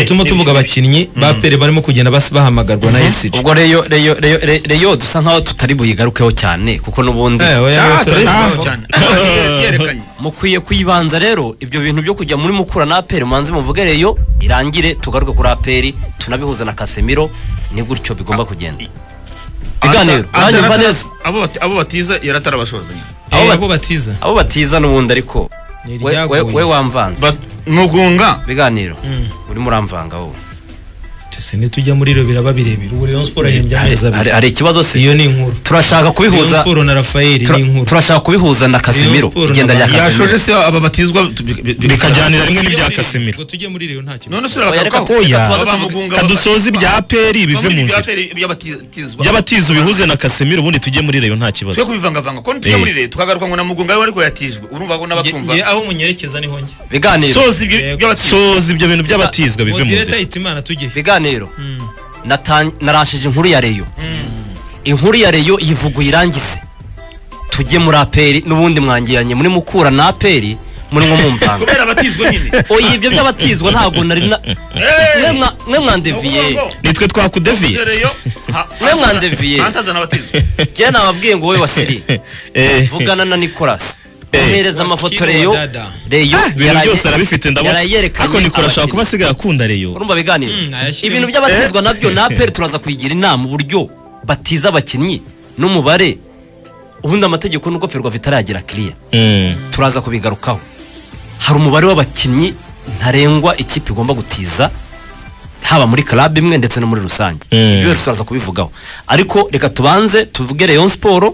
turimo tuvuga abakinnyi ba pere barimo kugenda bas- bahamagarwa na esiji ubwo reyo reyo reyo re- reyo dusa nkaho tutari buyigarukeho cyane kuko n'ubundi mukwiye kuyibanza rero ibyo bintu byo kujya muri mukura na aperi mubanze muvuge reyo irangire tugaruke kuri aperi tunabihuza na kasemiro ni gutyo bigomba kugenda ibiganiro nanjye mva neza abo batiza yaratarabasozanya abo bat- abo batiza abo batiza n'ubundi ariko Ni we- we- iryagoye. we wamvanze mugunga ibiganiro Mm. urimo uramvanga wowe Tese nitujya muri rero biraba birebire ubu Rayon Sport yahembye amezi Hari- abiri hari ikibazo se iyo ni inkuru turashaka Rayon kubihuza Sport na Rafael tura- ni inkuru turashaka kubihuza na kasemiro Sport na igenda rya Bayern. kasemiro yashoje se aba batizwa bikajyanira rimwe n'ibya kasimiro Ngo tujye muri rero ntacyo none bitwaye. usura Oya, reka bagarukaho oya. Aba Mugunga- kadusoza ibya aperi bive mu nzira by'abatizwa by'abatiza ubihuze na kasemiro ubundi tujye muri reyo nta kibazo tujye kubivangavanga ko tujya Eh. muri leta tukagaruka ngo na mugunga we ariko yatijwe urumva ko Nge- n'abatumva nge- aho munyerekeza niho njye ibiganiro soza ibyo Yego. by'abatizwa soza ibyo bintu by'abatizwa bive mu Moderator nzira Hitimana tujye ibiganiro Mm. natan- narashije inkuru ya reyo inkuru ya reyo yivuguye irangize tujye muri aperi n'ubundi mwangiranye muri mukura na aperi muri nko mumvanga kubera abatizwa nyine oya ibyo by'abatizwa ntabwo nari na Eh. mwe mwa- mwe mwandeviye Ahubwo ngo, nitwe twakudeviye uzereyo, ha- Mwe mwandeviye. hantazana abatizwa njye nababwiye ngo wowe wasiri Eh, vugana na nikolasi Eh. ohereza amafoto Wakili reyo wa dada. reyo ibintu byose arabifite ndabona yarayerekanye ariko nikora ashaka abakinnyi. kuba asigaye akunda reyo urumva biganiro Mm, ayashyiremo. ibintu by'abatizwa nabyo na aperi turaza kuyigira inama uburyo batiza abakinnyi n'umubare ubundi amategeko n'uko ferwa bitaragera kiriya Mm. turaza kubigarukaho hari umubare w'abakinnyi ntarengwa ikipe igomba gutiza haba muri club imwe ndetse no muri rusange Mm. ibyo rero turaza kubivugaho ariko reka tubanze tuvuge Rayon Sport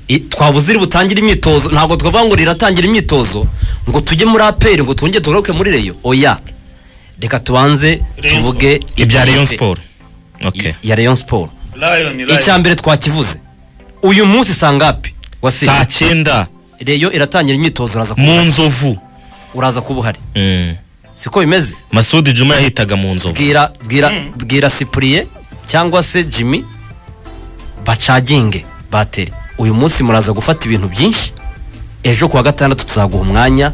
i- twabuze iri butangire imyitozo ntabwo twavuga ngo riratangira imyitozo ngo tujye muri APR ngo twongere tugaruke muri Rayon oya reka tubanze Rayon tuvuge ibya ikipe reyo siporo i- ya Rayon Sport Lion, Lion. icya mbere twakivuze uyu munsi sangapi wasi saa cyenda Rayon iratangira imyitozo uraza kuba mu nzovu uraza kuba uhari Mm. siko bimeze masudi juma yahitaga mu nzovu bwira bwira Mm. bwira sipuriye cyangwa se jimmy bacaginge bateri uyu munsi muraza gufata ibintu byinshi ejo kuwa gatandatu tuzaguha umwanya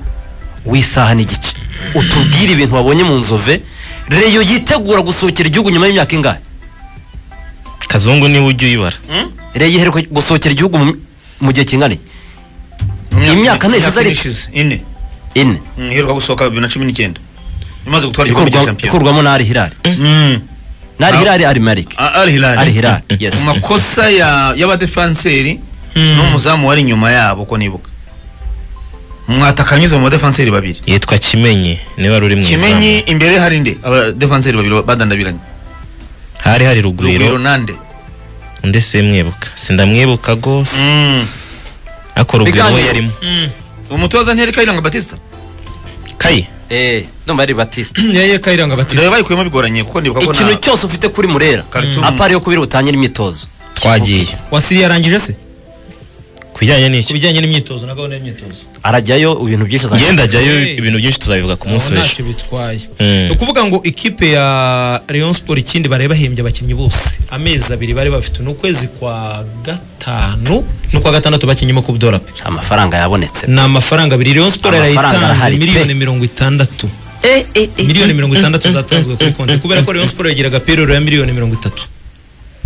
w'isaha n'igice utubwire ibintu wabonye mu nzove reyo yitegura gusohokera igihugu nyuma y'imyaka ingahe kazungu niwe ujya uyibara Hmm? reyo iheruka gusohokera igihugu mu- mu gihe kingana iki Imyaka ine ishize ariko. ishize ine ine Hmm, iheruka gusohoka bibiri na cumi n'icyenda imaze gutwara igikombe cya Ikurwa- shampiyona ikurwamo na ari hilari Hmm. na ari Ah. hilari ari marike Ah, Al Hilal. ari hilari yes mu makosa ya- y'abadefanseri Hmm. n'umuzamu wari inyuma yabo ko nibuka mwatakanyuze mu badefanseri babiri yitwa kimenyi niwe wari uri mu kimenyi izamu imbere hari nde abadefanseri babiri badandabiranye hari hari rugwiro rugwiro nande undi simwibuka sindamwibuka rwose Mm. ariko rugwiro we Biganiro. yarimo Mm. umutoza ntiyari kayiranga batista kayi eh ndumva ari batiste Yeye Kayiranga batiri reba bayikuyemo bigoranye kuko nibuka ko ikintu cyose ufite kuri murera Khartoum. apari yo kubera ubutangire imyitozo twagiye wasiri yarangije se ku ku bijyanye n'iki bijyanye n'imyitozo na gahunda y'imyitozo arajyayo ibintu byinshi azajya ngenda ajyayo Hey. ibintu byinshi tuzabivuga ku munsi Aho w'ejo ntacyo bitwaye Mm. ni ukuvuga ngo ikipe ya Rayon Sport ikindi bari bahembye abakinnyi bose amezi abiri bari bafite ni ukwezi kwa gatanu n'ukwa gatandatu bakinnyemo ku dola pe amafaranga yabonetse ni amafaranga abiri Rayon Sport Amafaranga yarayitanze arahari pe. miliyoni mirongo itandatu miliyoni mirongo itandatu zatanzwe kuri konti kubera ko Rayon Sport yagira agapiroro ya miliyoni mirongo itatu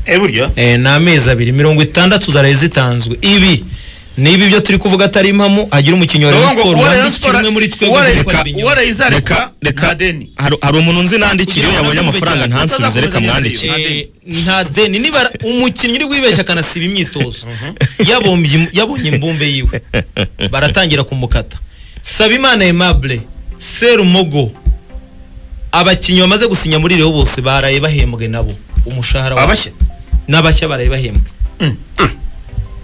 Eh, burya Eh, ni amezi abiri mirongo itandatu zaraye zitanzwe ibi ni ibi byo turi kuvuga atari impamo hagira umukinnyi wa Uwo Rayon ngo- Sport uwo Rayon wandikira Sport- umwe muri uwo twebwe Rayon- dukora ibinyoma. uwo arayizareka reka reka nta deni hari hari umuntu nzi nandikira iyo yabonye amafaranga ntansubize reka Eh, mwandikire Eh, nta deni niba umukinnyi uri wibeshya akanasiba imyitozo yabombye yabonye imbumbe yiwe baratangira kumukata sabimana aimable serumogo abakinnyi bamaze gusinya muri reyo bose baraye bahembwe nabo umushahara wabo abashya n'abashya baraye bahembwe Mm.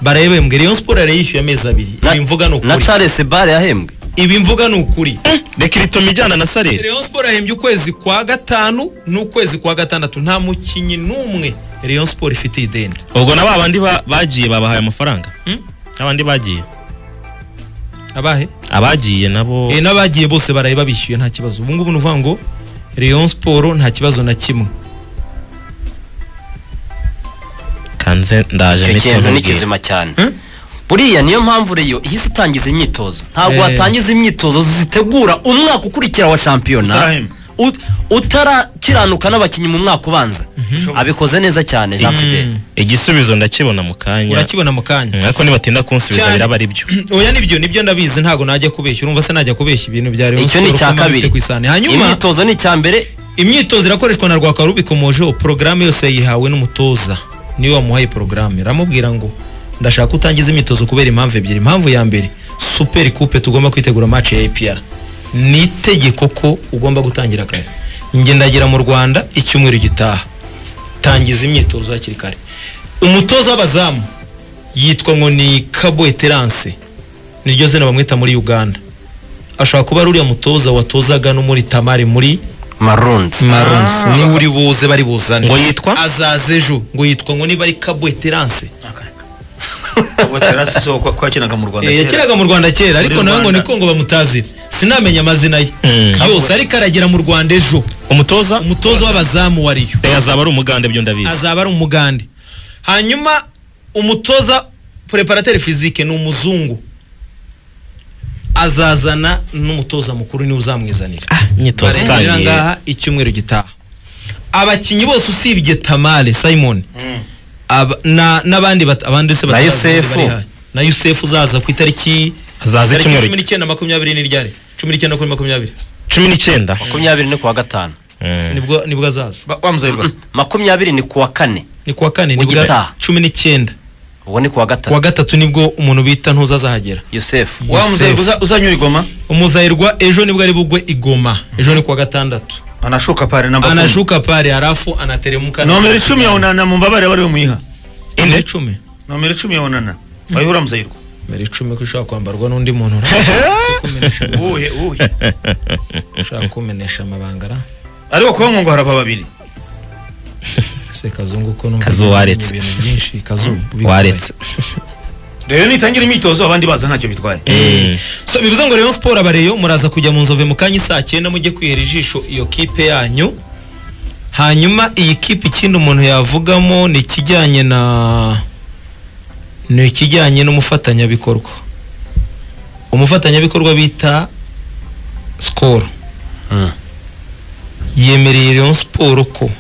baraye bahembwe reyo siporo yaraye yishyuye amezi abiri Na- ibi mvuga ni na ukuri charles bare yahembwe ibi mvuga ni ukuri reka iritoma ijyana na sarere Rayon Sport yahembye ukwezi kwa gatanu n'ukwezi kwa gatandatu nta mukinnyi n'umwe Rayon Sport ifite ideni ubwo na ba bandi ba- bagiye babahaye amafaranga Hmm? abandi bagiye abahe abagiye nabo Eh, n'abagiye bose baraye babishyuye nta kibazo ubu ngubu ni ukuvuga ngo Rayon Sport nta kibazo na kimwe kanze ndaje icyo mpite kintu ni nkubwira. kizima cyane Hmm? buriya niyo mpamvu reyo ihise itangiza imyitozo ntabwo Eh. watangiza imyitozo zitegura umwaka ukurikira wa shampiyona Utarahembwa. ut- utarakiranuka n'abakinnyi mu mwaka ubanza abikoze neza cyane jean fidele igisubizo ndakibona mu kanya urakibona mu kanya ariko nibatinda kunsubiza Cyane. biraba ari byo oya nibyo nibyo ndabizi ntabwo najya kubeshya urumva se najya kubeshya ibintu bya Rayon icyo ni Sport icya uko mbona bifite kabiri ku isahani hanyuma imyitozo ni icya mbere imyitozo irakoreshwa na rwakara ubikomojeho porogaramu yose yayihawe n'umutoza niwe wamuhaye porogaramu aramubwira ngo ndashaka utangiza imyitozo kubera impamvu ebyiri impamvu ya mbere superi kupe tugomba kwitegura match ya APR ni itegeko ko ugomba gutangira kare njye ndagera mu rwanda icyumweru gitaha tangiza imyitozo hakiri kare umutoza w'abazamu yitwa ngo ni kabo eterance niryo zina bamwita muri uganda ashobora kuba ari uriya mutoza watozaga no muri tamari muri marunzi Marons niwe uri buze bari buzane ngo yitwa azaza ejo ngo yitwa ngo niba ari kabweterance Waterasi so kwa- kwakinaga mu Rwanda. Eh, kera. yakiraga mu rwanda kera ariko Muri nawe ngo Rwanda. niko ngo bamutazire sinamenya amazina ye Mm. yose ariko aragera mu rwanda ejo umutoza umutoza w'abazamu wa riyo Eh, azaba ari umugande byo ndabizi azaba ari umugande hanyuma umutoza preparateri fizike ni umuzungu azazana n'umutoza mukuru niwe uzamwizanira imyitozo barengera itangiye ngaha icyumweru gitaha abakinnyi bose usibye tamale simon Mm. aba- na- n'abandi bat- abandi se Na bataraza Yusefu. bari bahari. na yusefu uzaza ku itariki Azaza tariki icyumweru. cumi n'icyenda makumyabiri n'iryari cumi n'icyenda kuri makumyabiri cumi n'icyenda makumyabiri ni kuwa gatanu Mm. nibwo nibwo azaza Ba- Wa Mzayirwa. makumyabiri ni kuwa kane ni kuwa kane nibwo Ugitaha. cumi n'icyenda ubu ni kuwa kuwa gatanu gatatu nibwo umuntu bita ntuzazahagera yusefu Wa Mzayirwa uza- uzanyura i Goma. umuzahirwa ejo nibwo ari bugwe i goma ejo ni kuwa gatandatu Anashuka pale namba kumi. anashuka pale harafu anateremuka Nomero icumi ya Onana mumbabarire abari bamuyiha. ine cumi Nomero icumi ya Onana. Wayihura Mzayirwa. mbere icumi ko ishobora kwambarwa n'undi muntu urashaka kumenesha Uwuhe uwuhe. ushaka kumenesha amabanga ra Ariko kuba ngo harapa babiri. se kazungu ko numva Kazu waretse. yamenye ibintu byinshi kazu waretse Rero nitangira imyitozo abandi baza ntacyo bitwaye. Mm. so bivuze ngo Rayon Sport abareyo muraza kujya mu nzove mu kanya saa cyenda mujye kwihera ijisho iyo kipe yanyu hanyuma iyi kipe ikindi umuntu yavugamo ni ikijyanye na ni ikijyanye n'umufatanyabikorwa umufatanyabikorwa bita sikoro Mm. yemereye Rayon Sport ko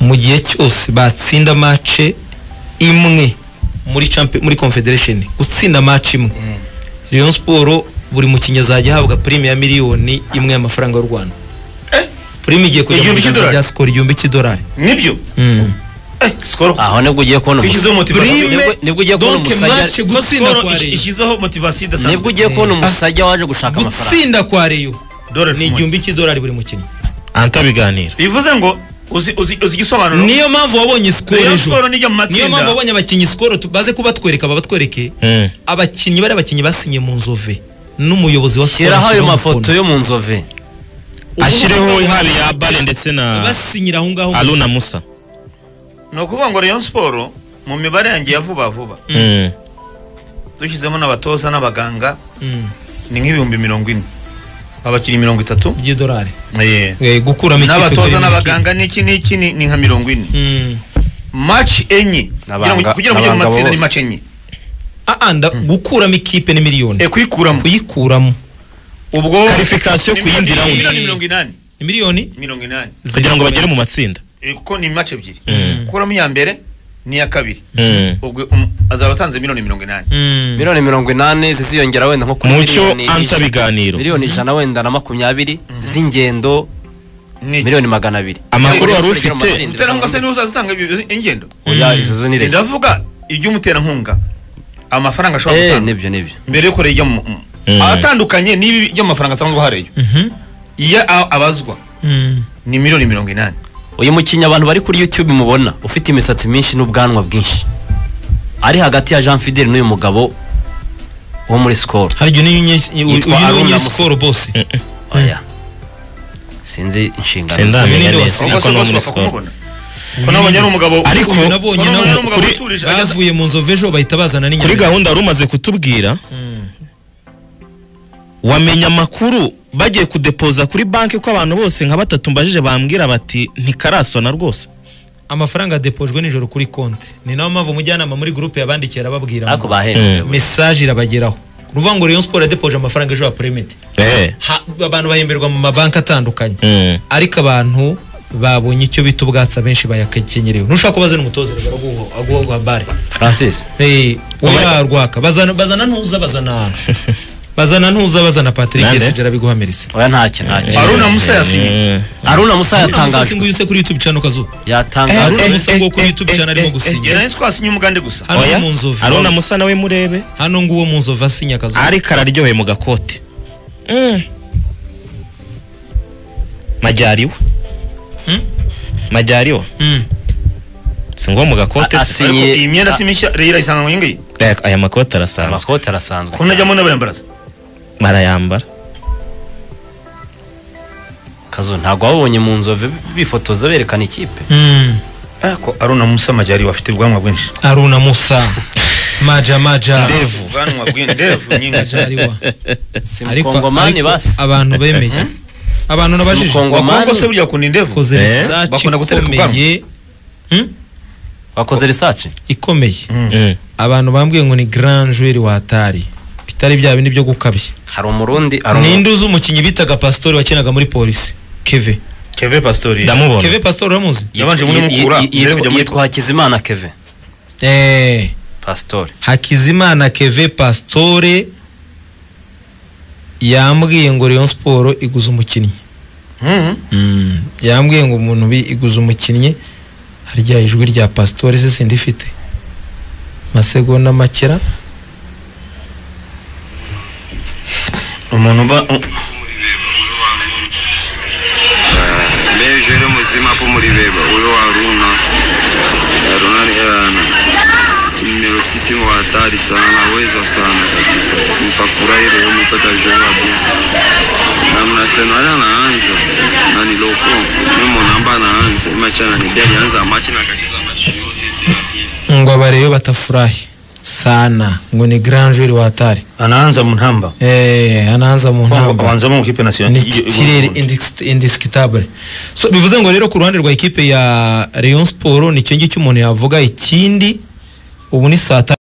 mu gihe cyose batsinda mace imwe muri champi- muri confederation gutsinda mace imwe Rayon Sport buri mukinnyi azajya ahabwa prime ya miliyoni imwe y'amafaranga y'u Rwanda Eh? prime igiye kujya mu Igihumbi biganza cy'idolari? bya skoro igihumbi cy'idolari Nibyo. Eh, skoro. aho nibwo ugiye kubona umusaya Ishyizeho motivasiyo. Prime- nibwo- nibwo ugiye kubona donc umusaya match gutsinda Skoro kwa ish- Rayon ishyizeho motivasiyo idasanzwe. nibwo ugiye kubona umusajya waje gushaka amafaranga gutsinda kwa Rayon Dollar ni kumwe. igihumbi cy'idolari buri mukinnyi anta biganiro bivuze ngo uzi uzi uzi igisobanuro niyo mpamvu wabonye skoro Rayon ejo Sport nijya mu niyo mpamvu matsinda wabonye abakinnyi skoro tu- baze kubatwereka babatwereke Mm. abakinnyi bari abakinnyi basinye mu nzove n'umuyobozi wa Skol shyiraho ayo ashyiraho mafoto umukono. yo mu nzove ashyiriho ihari ya bare ndetse na basinyira aho ngaho aruna musa ni ukuvuga ngo Rayon Sport mu mibare yanjye ya vuba vuba Mm. dushyizemo n'abatoza n'abaganga Mm, ni nk'ibihumbi mirongo ine abakinnyi mirongo itatu by'idolari Eh, Eh, gukuramo ikipe n'abatoza kugira ngo n'abaganga n'iki n'iki ni ni nka mirongo ine ikipe- Mm. match enye kugira ngo N'abanga- kugira ngo ujye mu n'abanga matsinda ni bose. match enye Ah, nda- gukuramo ikipe ni miliyoni Eh, kuyikuramo kuyikuramo ubwo Qualification ku yindi round. miliyoni mirongo inani ni miliyoni mirongo inani kugira ngo bagere mu matsinda Eh, kuko ni match ebyiri Mm. kuramo iya mbere n'iya kabiri Mm. ubwo um, azaba atanze miliyoni mirongo inani Mm. miliyoni mirongo inani ziziyongera wenda nko kuri mucyo miliyoni anta ijana- biganiro miliyoni ijana wenda na makumyabiri z'ingendo Ni- miliyoni magana abiri amakuru wari Rayon Sport igera ufite mu matsinda Utera ngo se niwe uzazitanga ibi- ingendo oya izo zo ni leta ndavuga iby'umuterankunga amafaranga ashobora eh gutanga nibyo nibyo mbere yo kure ijya mu mu- Mm. atandukanye n'ibi by'amafaranga asanzwe hariyo Mhm. iya a- abazwa Mm. ni miliyoni mirongo inani uyu mukinnyi abantu bari kuri youtube mubona ufite imisatsi myinshi n'ubwanwa bwinshi ari hagati ya jean fidel n'uyu mugabo wo muri sikoro hari igihe niyo unye- uyu Yitwa niyo Aruna unye Musa. sikoro bose oya sinzi inshingano ze. sindamenya Ibindi neza wasinya niko Ubwo ni bose muri bapfa sikoro kumubona. ko nabonye ari umugabo Ariko- uyu nabonye nabonye ari nawe umugabo kuri- utuje ageze- bavuye mu nzove ejo bahita bazana kuri n'inyama gahunda wari umaze kutubwira Mm. wamenya amakuru bagiye kudepoza kuri banki ko abantu bose nka batatu mbajije bambwira bati ntikarasona rwose amafaranga adepojwe nijoro kuri konti ni nayo mpamvu umujyanama muri gurupe yabandikiye arababwira ariko ngo bahembwe Mm. we. mesaje irabageraho ni ukuvuga ngo Rayon Sport yadepoje amafaranga ejo ya peremite Eh. Ha- abantu bahemberwa mu mabanki atandukanye Mm. ariko abantu babonye icyo bita ubwatsi abenshi bayakenyerewe ntushaka kubaza n'umutoza rero baraguha- aguha bare francis Eh, oya rwaka bazana bazana ntuza bazana bazana ntuza bazana Patrick Nande? Yesigera biguhamiriza oya ntacyo ntacyo Haruna Musa yasinye Mm. aruna musa Atangaje yatangajwe nguyu se kuri YouTube cyane kazo. yatangajwe Haruna Musa ngo kuri YouTube cyane arimo gusinya. yari twasinye umugande gusa Hano mu nzovu. aruna musa nawe murebe Hano nguwo mu nzovu asinya kazo. ariko araryoheye mu gakote majyari we Hmm? majyari we Mm. si ngo mu gakote A- si- asi- Sinye- ariko iyi myenda si mishya rero irayisanga mu yingiyi Aya- aya makote arasanzwe amakote arasanzwe ko najyamo n'abayambaraza barayambara kazo ntabwo wabonye mu nzove bifotoza berekana ikipe Mm. ko aruna musa majyari bafite ubwanwa bwinshi Aruna Musa. Maja maja. ubwanwa bwinshi ndevu nyinshi Majariwa. si mukongomani ariko basi abantu bemeye. Abantu nabajije. Simukongo- wakongo se burya kunda indevu Wakoze Eh? research Bakunda gutereka ikomeye. Hmm? wakoze risace Ikomeye. Mm. Abantu bambwiye ngo ni grand joueur wa Atari. Bitari bya bindi byo gukabya. hari umurundi hari Ninde uzi umukinnyi bitaga Pastori wakinaga muri polisi? Keve. keve pasitori ndamubona Keve Pastori uramuzi? yabanje muri umurundi mukura mbere kujya muri yitwa hakizimana keve Eh, pasitore Hakizimana Keve Pastore yambwiye ngo Rayon Sport iguza umukinnyi. Mhm. Yambwiye ngo umuntu bi iguza umukinnyi harya ijwi rya Pastore se sindifite. Masegonda makera umuntu uba Leo rero muzima po muri beba uyo wa Aruna Aruna ni Arana nimero sisi mu hatari sana weza sana kabisa mpakura ile umepata jawabu na mnasemana naanza na ni loko mimi namba naanza imachana ni gani anza machi na kakiza machi yote ngo abareyo batafurahi sana ngo ni grand joueur wa Atari. anaanza mu ntamba Eh, anaanza mu ntamba. abanzamo mu kipe ni nasiyonali titirere indiscutable so bivuze ngo rero ku ruhande rwa ikipe ya Rayon Sport ni cyo ngicyo umuntu yavuga ikindi ubu ni saa tanu